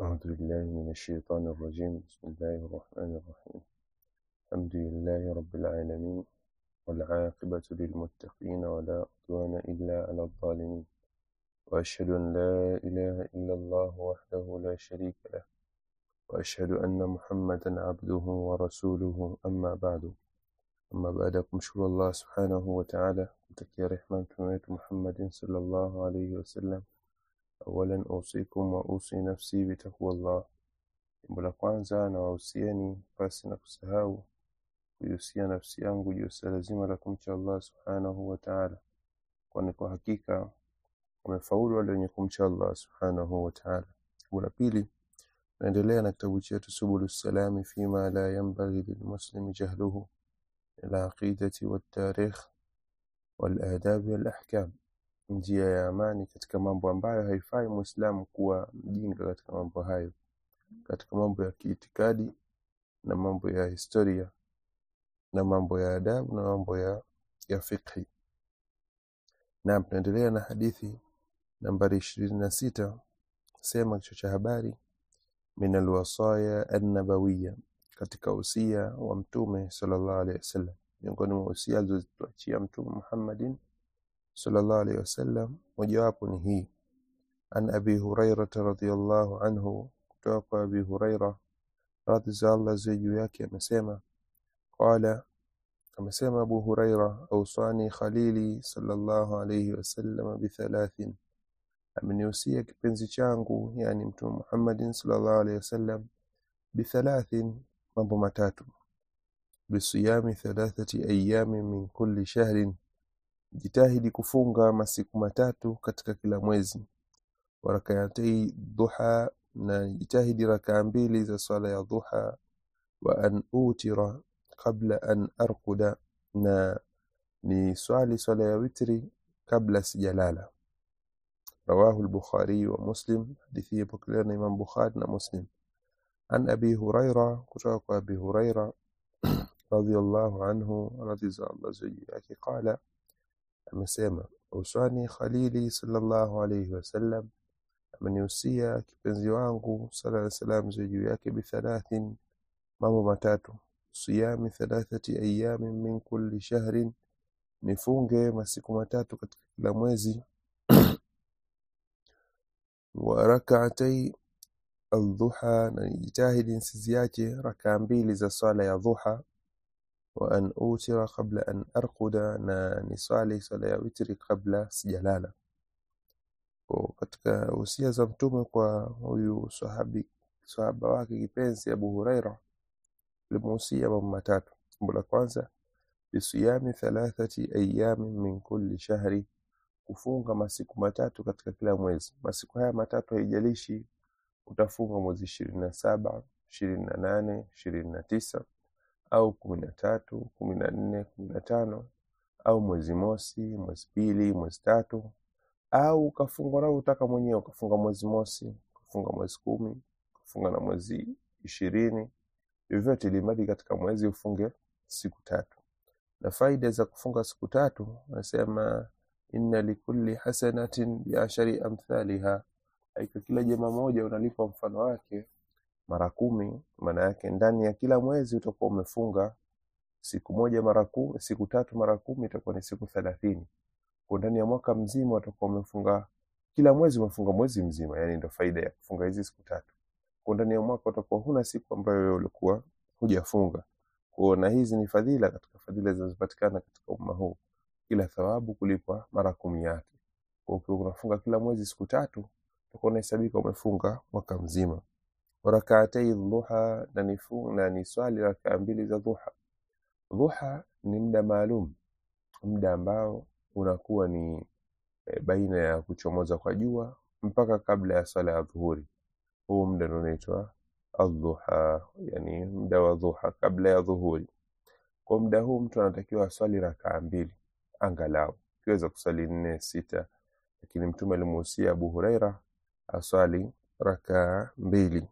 أعوذ بالله من الشيطان الرجيم بسم الله الرحمن الرحيم الحمد لله رب العالمين والعاقبة للمتقين ولا عدوان إلا على الظالمين وأشهد أن لا إله إلا الله وحده لا شريك له وأشهد أن محمدا عبده ورسوله أما بعد أما بعد kumshukuru Allah subhanahu wa ta'ala kutakia rehma mtume wetu Muhammadin sallallahu alayhi wasallam awalan usikum wa usi nafsi bitaqwa Allah jambo la kwanza na wahusieni pasi na kusahau kuihusia nafsi yangu juu ya lazima la kumcha Allah subhanahu wa ta'ala kwani kwa hakika wamefaulu wale wenye kumcha Allah subhanahu wa ta'ala jambo la pili naendelea na kitabu chetu subulu salami fima la yanbaghi lilmuslimi jahluhu العقيدة والتاريخ والآداب والأحكام njia ya amani katika mambo ambayo haifai muislamu kuwa mjinga katika mambo hayo katika mambo ya kiitikadi na mambo ya historia na mambo ya adabu na mambo ya, ya fiqhi na tunaendelea na hadithi nambari ishirini na sita sema kichwa cha habari min alwasaya annabawiya katika usia wa mtume sallallahu alaihi wasallam miongoni mwa usia alizotuachia mtume Muhammadin sallallahu alaihi wasallam mojawapo ni hii an abi huraira radhiyallahu anhu kutoka kwa abi huraira radhi za Allah ziwe juu yake amesema qala amesema abu huraira ausani khalili sallallahu alaihi wasallam bithalathin amenihusia kipenzi changu yani mtume Muhammadin sallallahu alaihi wasallam bithalathin mambo matatu bisiyami thalathati ayami min kulli shahrin jitahidi kufunga masiku matatu katika kila mwezi wa rak'atay duha na jitahidi rakaa mbili za swala ya duha wa an utira qabla an arquda na ni swali swala ya witri kabla sijalala rawahu al-bukhari wa muslim hadithi ipokelewa na imam bukhari na muslim عن أبي هريرة كتاك أبي هريرة رضي الله عنه رضي الله زيك قال أمسيما أوصاني خليلي صلى الله عليه وسلم من يوصيا kipenzi wangu sala na salam juu yake bithalathin mambo matatu siyami thalathati ayamin min kulli shahrin nifunge masiku matatu katika kila mwezi wa rak'atay aldhuha na nijitahidi nsiziache rakaa mbili za swala ya dhuha wa an utira qabla an arquda na niswali swala ya witri kabla sijalala kwa katika usia za mtume kwa huyu sahabi sahaba wake kipenzi Abu Huraira limuhusia mambo matatu jambo la kwanza bisiyami thalathati ayami min kulli shahri kufunga masiku matatu katika kila mwezi masiku haya matatu haijalishi utafunga mwezi ishirini na saba ishirini na nane ishirini na tisa au kumi na tatu kumi na nne kumi na tano au mwezi mosi mwezi pili mwezi tatu au ukafunga unavyotaka mwenyewe ukafunga mwezi mosi ukafunga mwezi kumi ukafunga na mwezi ishirini vyovyote ilimradi katika mwezi ufunge siku tatu na faida za kufunga siku tatu anasema inna likulli hasanatin biashari amthaliha hakika kila jema moja unalipa mfano wake mara kumi maana yake ndani ya kila mwezi utakuwa umefunga siku moja mara kumi siku tatu mara kumi itakuwa ni siku thelathini kwa ndani ya mwaka mzima utakuwa umefunga kila mwezi umefunga mwezi mzima yani ndio faida ya kufunga hizi siku tatu kwa ndani ya mwaka utakuwa huna siku ambayo wewe ulikuwa hujafunga kwa na hizi ni fadhila katika fadhila zinazopatikana katika umma huu kila thawabu kulipwa mara kumi yake kwa ukiwa unafunga kila mwezi siku tatu utakuwa unahesabika umefunga mwaka mzima rakaatai dhuha na nifu na ni swali rakaa mbili za dhuha dhuha ni muda maalum muda ambao unakuwa ni e, baina ya kuchomoza kwa jua mpaka kabla ya swala ya dhuhuri huu muda ndio unaitwa adhuha yani muda wa dhuha kabla ya dhuhuri kwa muda huu mtu anatakiwa aswali rakaa mbili angalau kiweza kuswali nne sita lakini mtume alimuhusia Abu Huraira aswali rakaa mbili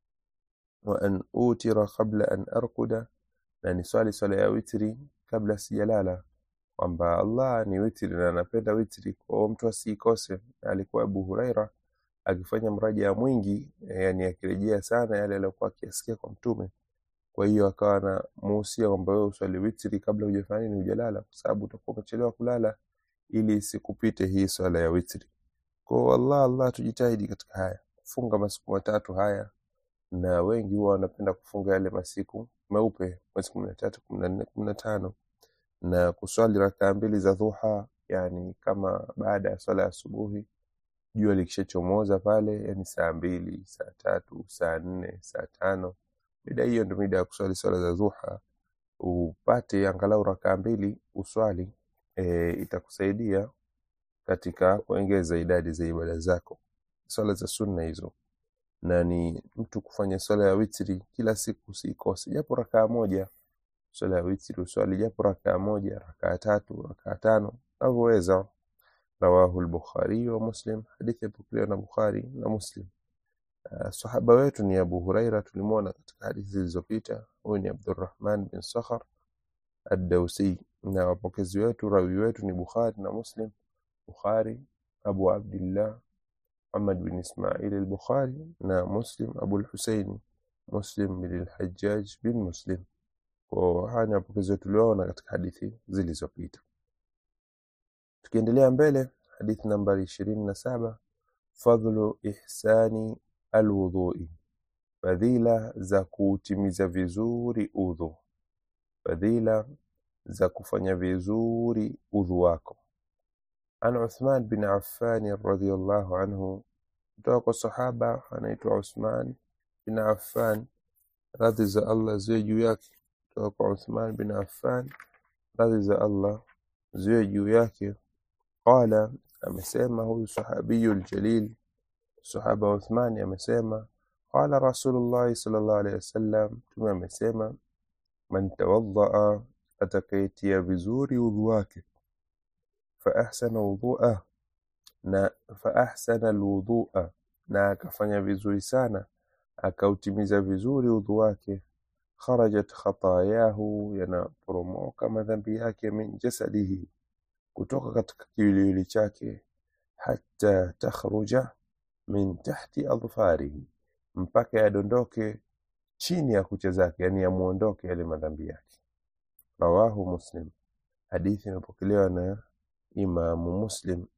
wa an utira qabla an arquda na ni swali swala ya witri kabla sijalala kwamba Allah ni witri na anapenda witri kwa mtu asiikose alikuwa Abu Huraira akifanya mraja mwingi eh, yani akirejea sana yale aliyokuwa akiyasikia kwa mtume kwa hiyo akawa na muhusia kwamba wewe uswali witri kabla hujafanya nini hujalala kwa sababu utakuwa umechelewa kulala ili isikupite hii swala ya witri kwa Allah Allah tujitahidi katika haya kufunga masiku matatu haya na wengi huwa wanapenda kufunga yale masiku meupe mwezi kumi na tatu kumi na nne kumi na tano na kuswali rakaa mbili za dhuha yani kama baada ya swala ya asubuhi jua likishachomoza pale yani saa mbili saa tatu saa nne saa tano mida hiyo ndio mida ya kuswali swala za dhuha upate angalau rakaa mbili uswali e, itakusaidia katika kuongeza idadi za ibada zako swala za sunna hizo na ni mtu kufanya swala ya witri kila siku usikose japo rakaa moja swala ya witri uswali japo rakaa moja rakaa tatu rakaa tano unavyoweza rawahu al-Bukhari wa Muslim hadithi yapokelewa na Bukhari na Muslim Uh, sahaba wetu ni Abu Huraira tulimwona katika hadithi zilizopita huyu ni Abdurrahman bin Sakhar ad-Dawsi na wapokezi wetu rawi wetu ni Bukhari na Muslim Bukhari Abu Abdullah Muhammad bin Ismail al-Bukhari na Muslim Abu al-Husayn Muslim bin al-Hajjaj bin Muslim kwa haya ni wapokezi wetu tuliona katika hadithi zilizopita tukiendelea mbele hadithi nambari ishirini na saba fadhlu ihsani alwudhui fadhila za kuutimiza vizuri udhu fadhila za kufanya vizuri udhu wako an Uthman bin Affan radhiyallahu anhu kutoka kwa sahaba anaitwa Uthman bin Affan radhi za Allah ziwe juu yake kutoka kwa Uthman bin Affan radhi za Allah ziwe juu yake qala amesema huyu sahabiyu aljalil sahaba Uthmani amesema qala Rasulullah sallallahu alaihi wasallam mtume amesema man tawaddaa atakayetia vizuri udhu wake fa ahsana wudhu'a na fa ahsana alwudhu'a na akafanya vizuri sana akautimiza vizuri udhu wake kharajat khatayahu yanaporomoka madhambi yake min jasadihi kutoka katika kiwiliwili chake hata takhruja min tahti adfarihi mpaka yadondoke chini ya kucha zake yani yamuondoke yale madhambi yake rawahu muslim hadithi imepokelewa na imamu muslim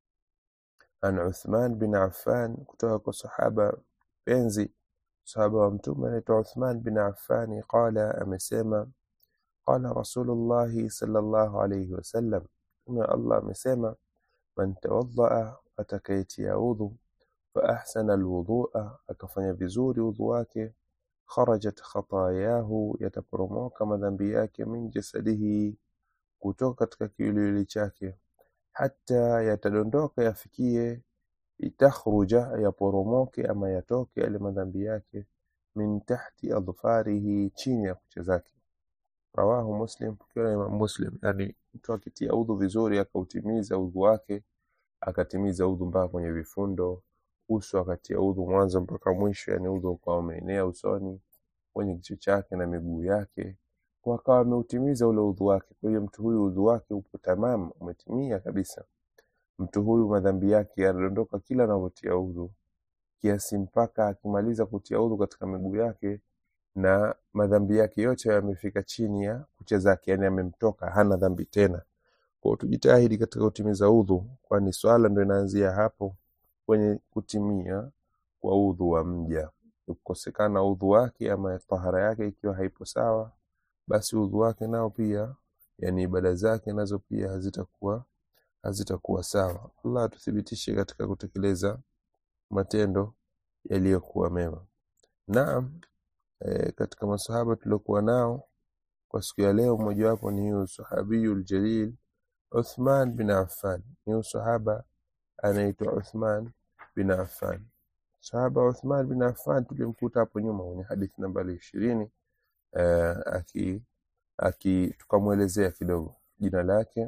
an uthman bin affan kutoka kwa sahaba penzi sahaba wa mtume anaitwa uthman bin affani qala amesema qala rasulullahi sallallahu alayhi wasallam mtume allah amesema man tawaddaa atakayetia udhu فأحسن الوضوء akafanya vizuri udhu wake kharajat khatayahu yataporomoka madhambi yake min jasadihi kutoka katika kiwiliwili chake hata yatadondoka yafikie itakhruja yaporomoke ama yatoke yale madhambi yake min tahti adfarihi chini ya kucha zake rawahu muslim pokewa na imam muslim yani mtu akitia udhu vizuri akautimiza udhu wake akatimiza udhu mpaka kwenye vifundo uso akatia udhu mwanzo mpaka mwisho yani udhu ukawa umeenea usoni kwenye kichwa chake na miguu yake kwa akawa ameutimiza ule udhu wake kwa hiyo mtu huyu udhu wake upo tamam umetimia kabisa mtu huyu madhambi yake yanadondoka kila anavyotia udhu kiasi mpaka akimaliza kutia udhu katika miguu yake na madhambi yake yote yamefika chini ya kucha zake yani amemtoka hana dhambi tena kwa tujitahidi katika kutimiza udhu kwani swala ndo inaanzia hapo kwenye kutimia kwa udhu wa mja kukosekana udhu wake ama tahara yake ikiwa haipo sawa basi udhu wake nao pia yani ibada zake nazo pia hazitakuwa hazitakuwa sawa Allah tuthibitishe katika kutekeleza matendo yaliyokuwa mema naam e, katika masahaba tuliokuwa nao kwa siku ya leo mmojawapo ni huyu sahabiyul jalil Uthman bin Affan ni huyu sahaba anaitwa Uthman bin Affan sahaba Uthman bin Affan tulimkuta hapo nyuma kwenye hadithi nambari ishirini eh, aki, aki tukamwelezea kidogo jina lake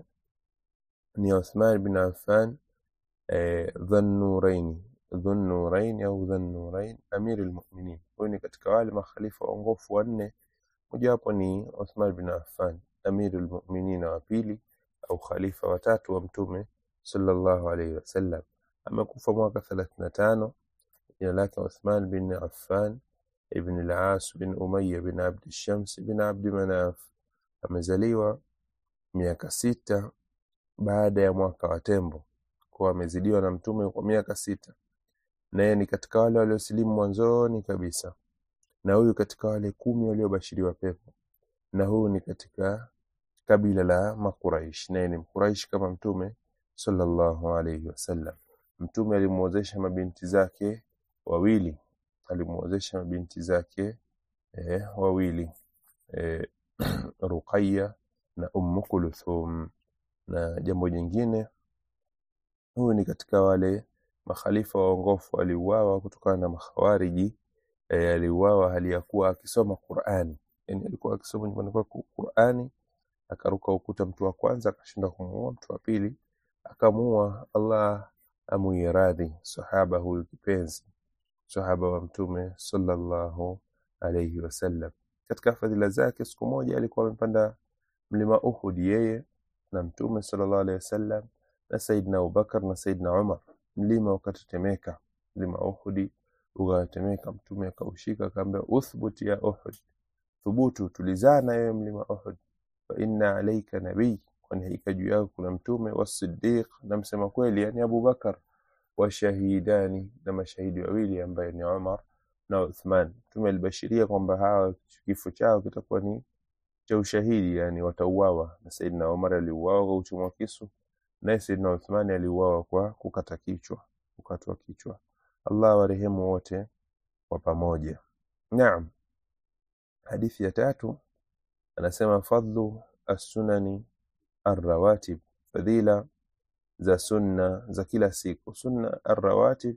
ni Uthman bin Affan eh, Dhannuraini Dhunnurain au Dhannurain Amir al-Mu'minin huyu ni katika wale makhalifa waongofu wanne mojawapo ni Uthman bin Affan Amir al-Mu'minin wa pili au khalifa watatu wa mtume sallallahu alayhi wasallam amekufa mwaka 35 jina lake Uthman bin Affan ibn al-As bin Umayya bin Abd Shams bin Abd Manaf amezaliwa miaka sita baada ya mwaka wa tembo kwa amezidiwa na mtume kwa miaka sita naye ni katika wale waliosilimu mwanzoni kabisa na huyu katika wale kumi waliobashiriwa pepo na huyu ni katika kabila la Makuraish naye ni Mkuraish kama mtume sallallahu alayhi wasallam mtume alimuozesha mabinti zake wawili alimuozesha mabinti zake eh, wawili eh, Ruqayya na Ummu Kulthum na jambo jingine huyu ni katika wale makhalifa waongofu aliuawa kutokana na makhawariji e, aliuawa hali ya kuwa akisoma Qur'ani yani alikuwa akisoma nyumbani kwake Qur'ani akaruka ukuta mtu wa kwanza akashinda kumuua mtu wa pili akamuua Allah amuie radhi sahaba huyu kipenzi sahaba wa mtume sallallahu alayhi wasallam katika fadhila zake siku moja alikuwa amepanda mlima Uhud yeye na mtume sallallahu alayhi wasallam na Saidna Abubakar na Saidna Umar mlima ukatetemeka mlima Uhud ukatetemeka mtume akaushika akamwambia uthbut ya Uhud thubutu tulizana wewe mlima Uhud fa inna alayka nabii kwani hakika juu yako kuna mtume wasiddiq na msema kweli yani Abubakar washahidani na mashahidi wawili ambaye ni Umar na Uthman mtume alibashiria kwamba hawa kifo chao kitakuwa ni cha ushahidi yani watauawa na Saidna Umar aliuawa kwa kuchomwa kisu naye Saidna Uthman aliuawa kwa kukata kichwa kukatwa kichwa Allah warehemu wote kwa pamoja naam hadithi ya tatu anasema fadlu as-sunani ar-rawatib fadhila za sunna za kila siku sunna ar-rawatib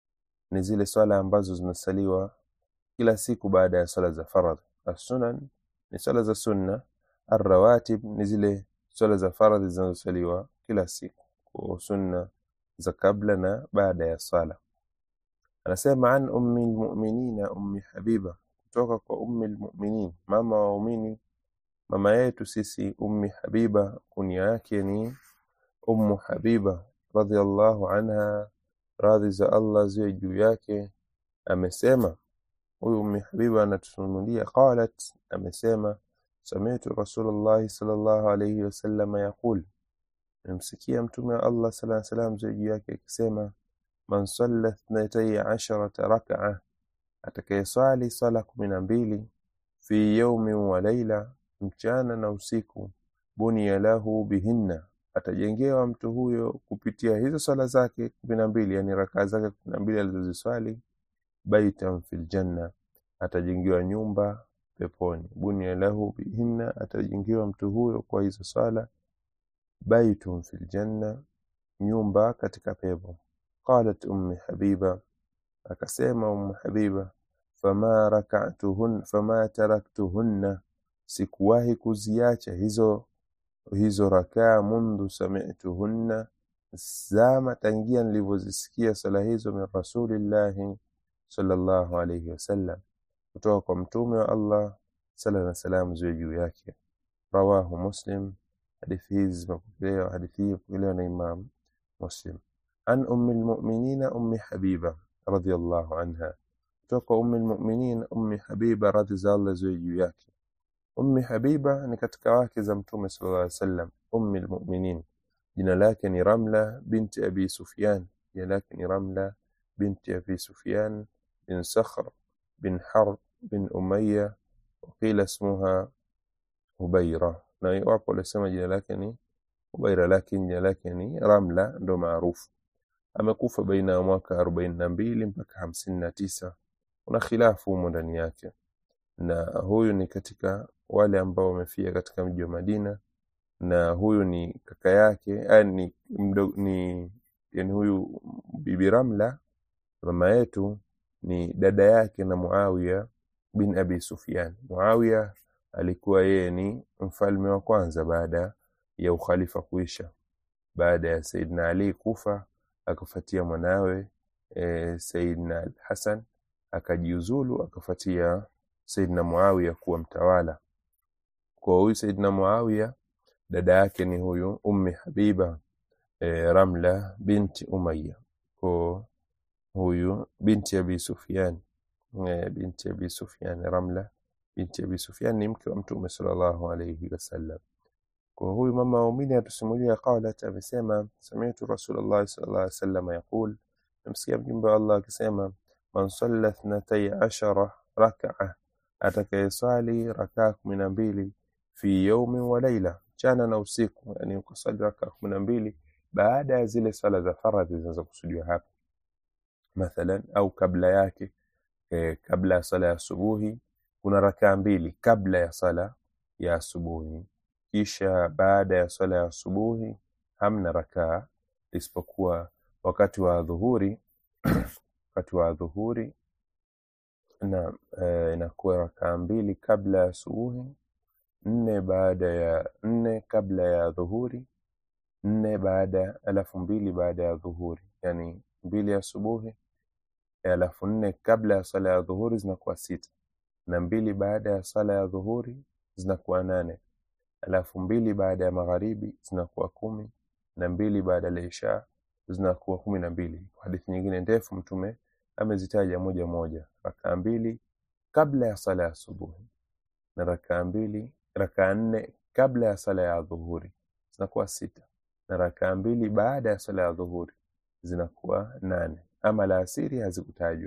ni zile swala ambazo zinasaliwa kila siku baada ya swala za faradhi as-sunan ni swala za sunna ar-rawatib ni zile swala za faradhi zinazosaliwa kila siku kwa sunna za kabla na baada ya swala anasema an ummi almu'minina ummi habiba kutoka kwa ummi almu'minin mama wa waumini mama yetu sisi ummi habiba kunia yake ni ummu habiba radhiallahu anha radhi za Allah ziwe juu yake amesema huyu ummi habiba anatununulia qalat amesema sami'tu rasulullah sallallahu alayhi wasallam yaqul nimsikia mtume wa Allah sallallahu alayhi wasallam ziwe juu yake akisema man salla ithnatay asharata rak'a atakayeswali swala kumi na mbili fi yaumin wa laila mchana na usiku bunia lahu bihinna atajengewa mtu huyo kupitia hizo swala zake kumi na mbili yani rakaa zake kumi na mbili alizoziswali baitan fil janna atajengewa nyumba peponi bunia lahu bihinna atajengewa mtu huyo kwa hizo swala baitun fil janna nyumba katika pepo qalat ummi habiba akasema ummu habiba fama rak'atuhun fama taraktuhunna sikuwahi kuziacha hizo hizo rakaa mundu sami'tuhunna zama tangia nilivyozisikia sala hizo min rasulillahi sallallahu alayhi wasallam kutoka kwa mtume wa Allah sala na salamu ziwe juu yake rawahu muslim hadithi hizi zimepokelewa hadithi hii imepokelewa na imam muslim an ummi almu'minina ummi habiba radhiyallahu anha kutoka ummi almu'minin ummi habiba radhi za Allah ziwe juu yake ummi habiba ni katika wake za mtume sallallahu alaihi wasallam ummi almu'minin jina lake ni ramla binti abi sufyan jina lake ni ramla binti abi sufyan bin sakhr bin harb bin umayya وقيل اسمها hubaira na wapo walisema jina lake ni hubaira lakini jina lake ni ramla ndo maarufu amekufa baina ya mwaka arobaini na mbili mpaka hamsini na tisa kuna khilafu humo ndani yake na huyu ni katika wale ambao wamefia katika mji wa Madina na huyu ni kaka yake yani mdo, ni yani huyu bibi Ramla mama yetu ni dada yake na Muawiya bin Abi Sufyan Muawiya alikuwa yeye ni mfalme wa kwanza baada ya ukhalifa kuisha baada ya Saidina Ali kufa akafuatia mwanawe e, Saidina Al-Hasan akajiuzulu akafuatia Saidina Muawiya kuwa mtawala. Kwa huyu Saidina Muawiya dada yake ni huyu Ummi Habiba e, Ramla binti Umayya. kwa huyu binti Abi Sufyan eh, binti Abi Sufyan Ramla binti Abi Sufyan ni mke wa Mtume sallallahu alayhi wasallam. Kwa huyu mama waumini atusimulia, qalat, amesema sami'tu Rasulullah sallallahu alayhi wasallam yaqul, namsikia mjumbe wa Allah akisema, man salla ithnatay ashara rak'a, atakayeswali rakaa kumi na mbili fi yaumin wa laila, mchana na usiku, yani ukaswali rakaa kumi na mbili baada ya zile swala za faradhi zinazokusudiwa hapa mathalan, au kabla yake eh, kabla ya sala ya asubuhi kuna rakaa mbili kabla ya sala ya asubuhi, kisha baada ya sala ya asubuhi hamna rakaa isipokuwa wakati wa dhuhuri wakati wa dhuhuri na eh, inakuwa rakaa mbili kabla ya asubuhi, nne baada ya nne kabla ya dhuhuri, nne baada alafu mbili baada ya dhuhuri, yani mbili asubuhi alafu nne kabla ya swala ya dhuhuri zinakuwa sita na mbili baada ya swala ya dhuhuri zinakuwa nane alafu mbili baada ya magharibi zinakuwa kumi na mbili baada ya isha zinakuwa kumi na mbili. Kwa hadithi nyingine ndefu Mtume amezitaja moja moja, rakaa mbili kabla ya sala ya asubuhi na rakaa mbili rakaa nne kabla ya sala ya dhuhuri zinakuwa sita na rakaa mbili baada ya sala ya dhuhuri zinakuwa nane. Ama la asiri hazikutajwa.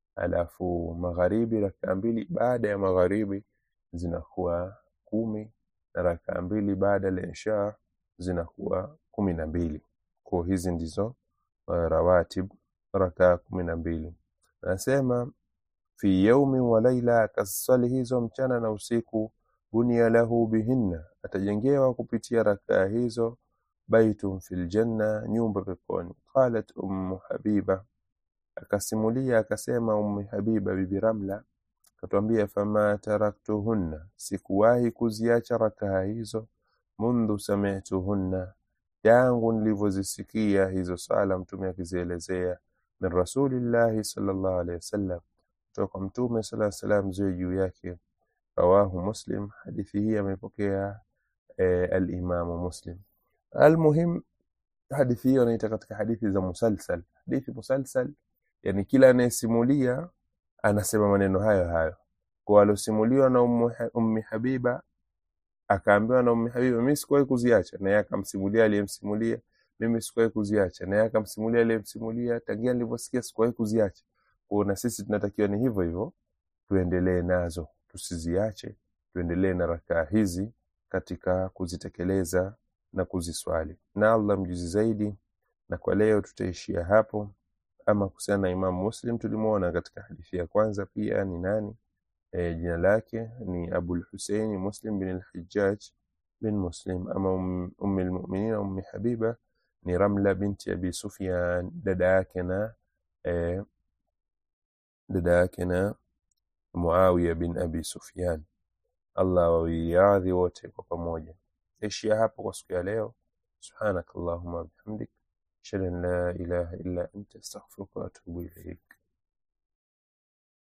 Alafu magharibi rakaa mbili baada ya magharibi zinakuwa kumi na rakaa mbili baada ya isha zinakuwa kumi na mbili. Kwa hizi ndizo uh, rawatib rakaa kumi na mbili. Anasema fi yaumin wa laila, akaswali hizo mchana na usiku. Bunia lahu bihinna, atajengewa kupitia rakaa hizo baitun fil janna, nyumba peponi. Qalat ummu Habiba, akasimulia akasema Ummu Habiba bibi Ramla akatwambia, fama taraktuhunna, sikuwahi kuziacha rakaa hizo, mundhu samituhunna, tangu nilivyozisikia hizo sala Mtume akizielezea, min rasulillahi sallallahu alaihi wasallam, kutoka kwa Mtume sallallahu alaihi wasallam, ziwe juu yake. Rawahu Muslim, hadithi hii amepokea eh, alimamu Muslim. Almuhim, hadithi hiyo naita katika hadithi za musalsal. Hadithi musalsal, yani kila anayesimulia anasema maneno hayo hayo. Kwa alosimuliwa na Ummu Ummi Habiba akaambiwa na Ummi Habiba, mimi sikuwahi kuziacha, na yeye akamsimulia aliyemsimulia, mimi sikuwahi kuziacha, na yeye akamsimulia aliyemsimulia, tangia nilivyosikia sikuwahi kuziacha. Kwa na sisi tunatakiwa ni hivyo hivyo, tuendelee nazo, tusiziache, tuendelee na rakaa hizi katika kuzitekeleza na kuziswali, na Allah mjuzi zaidi. Na kwa leo tutaishia hapo. Ama kuhusiana na Imam Muslim, tulimwona katika hadithi ya kwanza pia ni nani? E, jina lake ni Abul Huseini Muslim bin al-Hajjaj bin Muslim. Ama ummi lmuminin Ummi Habiba ni Ramla binti Abi Sufyan, dada yake na e, dada yake na Muawiya bin Abi Sufyan. Allah wawiradhi wote kwa pamoja. Taishia hapo kwa siku ya leo. Subhanakallahumma bihamdik ashhadu an la ilaha illa anta astaghfiruka wa atubu ilaik.